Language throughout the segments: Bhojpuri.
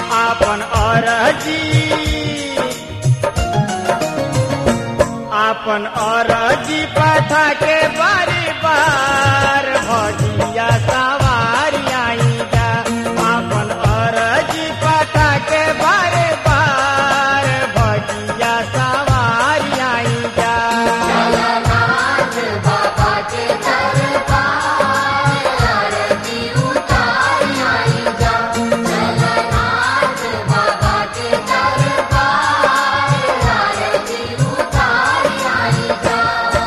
आपन अरजी आपन अरजी पठा के बारी बार भजिया सवारी आई जा आपन अरजी पठा के बारे बार भजिया सवारी आई जा जगन्नाथ बाबा के दरबार आरती उतार आई जा जगन्नाथ बाबा के दरबार आरती उतार आई जा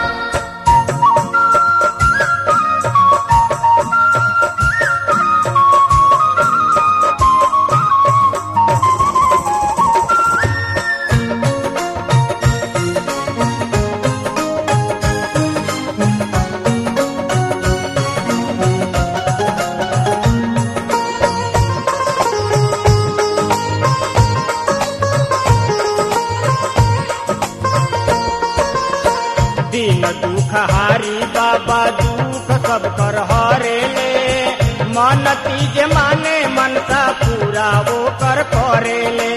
दिन दुख हारी बाबा दुख सब कर हरे ले मन तीज माने मनसा पूरा वो कर करे ले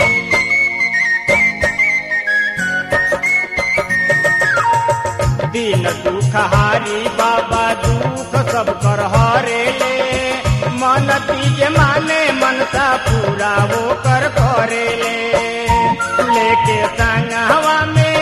दिन दुख हारी बाबा दुख सब कर हरे ले मन तीज माने मनसा पूरा वो कर करे ले लेके संग हवा में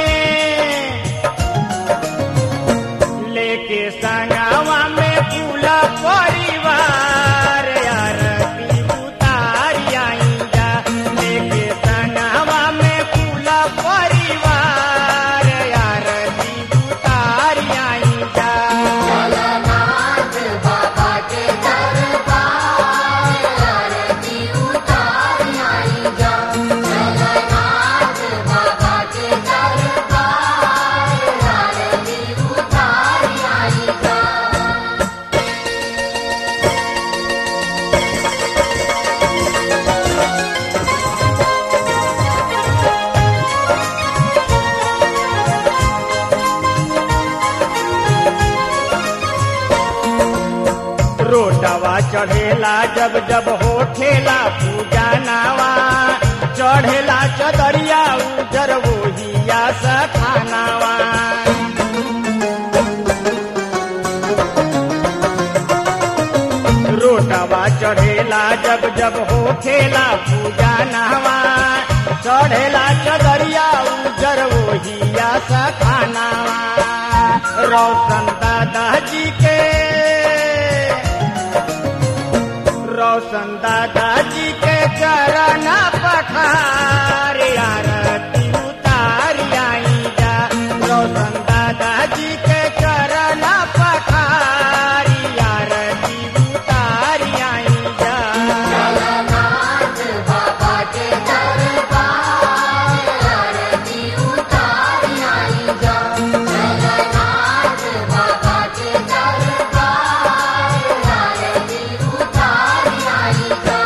लेके संगवा में पूरा परिवार आरती उतारी आई जा लेके संगवा में पूरा परिवार आरती उतारी आई जा जगन्नाथ बाबा के दरबार आरती उतार आई जा जगन्नाथ बाबा के दरबार आरती उतार आई जा रोटवा चढ़ेला जब जब होठेला पूजा नावा चढ़ेला चदरिया उजर वोहिया सखानावा रोटवा चढ़ेला जब जब होठेला पूजा नावा चढ़ेला चदरिया उजर वोहिया सखानावा रोशन दादा जी के रोशन दादाजी के चरण पखार आरती उतार आई जा रोशन दादाजी के चरण पखार आरती उतार आई जा जगन्नाथ बाबा के दरबार आरती उतार आई जा जगन्नाथ बाबा के दरबार आरती उतार आई जा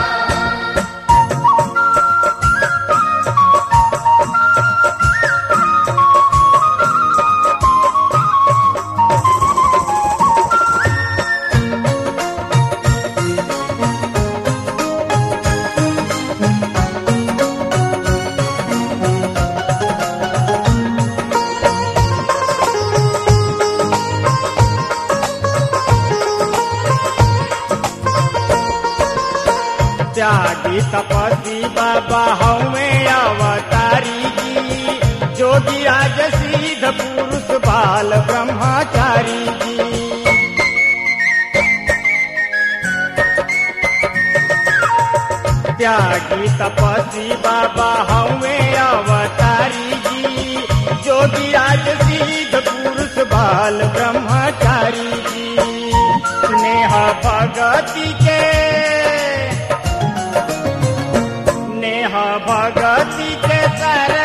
त्यागी तपस्वी बाबा हमें अवतारी जी जोगी राज सिद्ध पुरुष बाल ब्रह्मचारी जी त्यागी तपस्वी बाबा हमें अवतारी जी जोगी राज सिद्ध पुरुष बाल ब्रह्मचारी जी स्नेह भगति के नेह भगति के सर